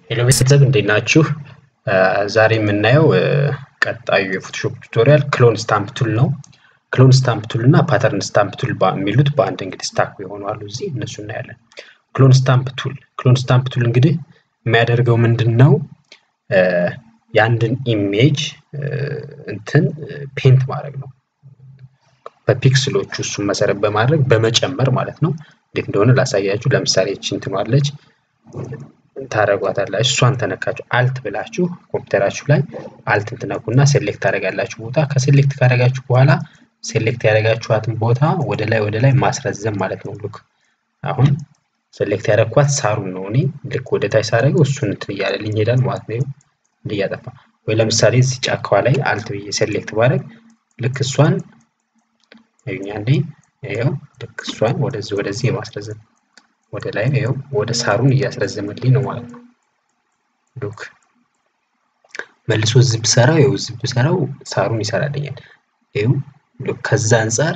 ሄሎ ቤተሰብ እንዴት ናችሁ? ዛሬ የምናየው ቀጣዩ የፎቶሾፕ ቱቶሪያል ክሎን ስታምፕ ቱል ነው። ክሎን ስታምፕ ቱል እና ፓተርን ስታምፕ ቱል የሚሉት በአንድ እንግዲህ ስታክ የሆኑ አሉ። እዚህ እነሱ እናያለን። ክሎን ስታምፕ ቱል ክሎን ስታምፕ ቱል እንግዲህ የሚያደርገው ምንድን ነው? የአንድን ኢሜጅ እንትን ፔንት ማድረግ ነው። በፒክስሎቹ እሱን መሰረት በማድረግ በመጨመር ማለት ነው። እንዴት እንደሆነ ላሳያችሁ። ለምሳሌ ይህች እንትን አለች ታረጓታላችሁ። እሷን ተነካችሁ አልት ብላችሁ ኮምፒውተራችሁ ላይ አልትን ትነኩና ሴሌክት ታደርጋላችሁ ቦታ። ከሴሌክት ካደረጋችሁ በኋላ ሴሌክት ያደረጋችኋትን ቦታ ወደ ላይ ወደ ላይ ማስረዘም ማለት ነው። ልክ አሁን ሴሌክት ያደረግኳት ሳሩን ነው። እኔ ልክ ወደ ታች ሳደርገው እሱን እንትን እያለልኝ ይሄዳል ማለት ነው። እንዲህ እያጠፋ ወይ ለምሳሌ እዚህ ጫካዋ ላይ አልት ብዬ ሴሌክት ባደርግ ልክ እሷን ይኸኛ እንዴ ይኸው ልክ እሷን ወደዚህ ወደዚህ የማስረዘም ወደ ላይ ይኸው ወደ ሳሩን እያስረዘመልኝ ነው ማለት ነው። ሉክ መልሶ ዝብ ሰራው ይኸው ዝብ ሰራው ሳሩን ይሰራልኛል። ይኸው ሉክ ከዛ አንጻር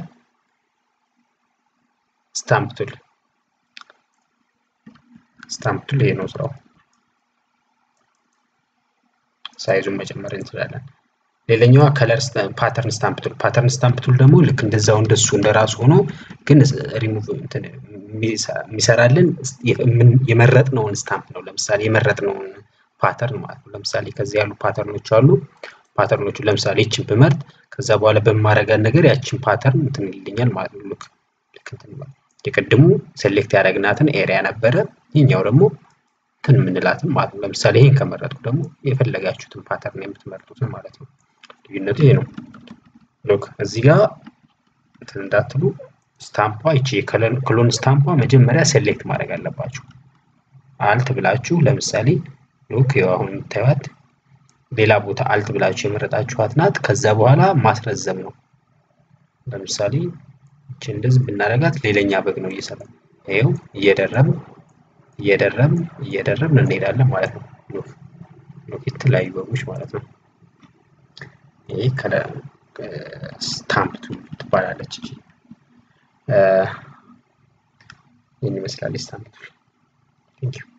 ስታምፕ ቱል ስታምፕ ቱል ይሄ ነው ስራው። ሳይዙን መጨመር እንችላለን። ሌላኛዋ ከለር ፓተርን ስታምፕ ቱል ፓተርን ስታምፕ ቱል ደግሞ ልክ እንደዛው እንደሱ እንደራሱ ሆኖ ግን ሪሙቭ የሚሰራልን የመረጥነውን ስታምፕ ነው። ለምሳሌ የመረጥነውን ፓተርን ማለት ነው። ለምሳሌ ከዚህ ያሉ ፓተርኖች አሉ። ፓተርኖቹ ለምሳሌ ይችን ብመርጥ ከዛ በኋላ በማረጋት ነገር ያችን ፓተርን እንትን ይልኛል ማለት ነው። ልክ ልክ እንትን የቅድሙ ሴሌክት ያደረግናትን ኤሪያ ነበረ። ይህኛው ደግሞ እንትን የምንላትን ማለት ነው። ለምሳሌ ይሄን ከመረጥኩ ደግሞ የፈለጋችሁትን ፓተርን የምትመርጡትን ማለት ነው። ልዩነቱ ይሄ ነው። ሎክ እዚህ ጋር እንትን እንዳትሉ ስታምፓ ይቺ ክሎን ስታምፓ መጀመሪያ ሴሌክት ማድረግ አለባችሁ። አልት ብላችሁ ለምሳሌ ሎክ ይኸው አሁን የምታዩት ሌላ ቦታ አልት ብላችሁ የመረጣችኋት ናት። ከዛ በኋላ ማስረዘም ነው። ለምሳሌ ይቺ እንደዚህ ብናደርጋት ሌላኛ በግ ነው እየሰራ ይኸው እየደረብን እየደረብን እየደረብን እንሄዳለን ማለት ነው። ሎክ ሎክ የተለያዩ በጎች ማለት ነው። ይሄ ከለር ስታምፕ ቱል ትባላለች። እቺ ይህን ይመስላል ስታምፕ ቱል። ቴንክ ዩ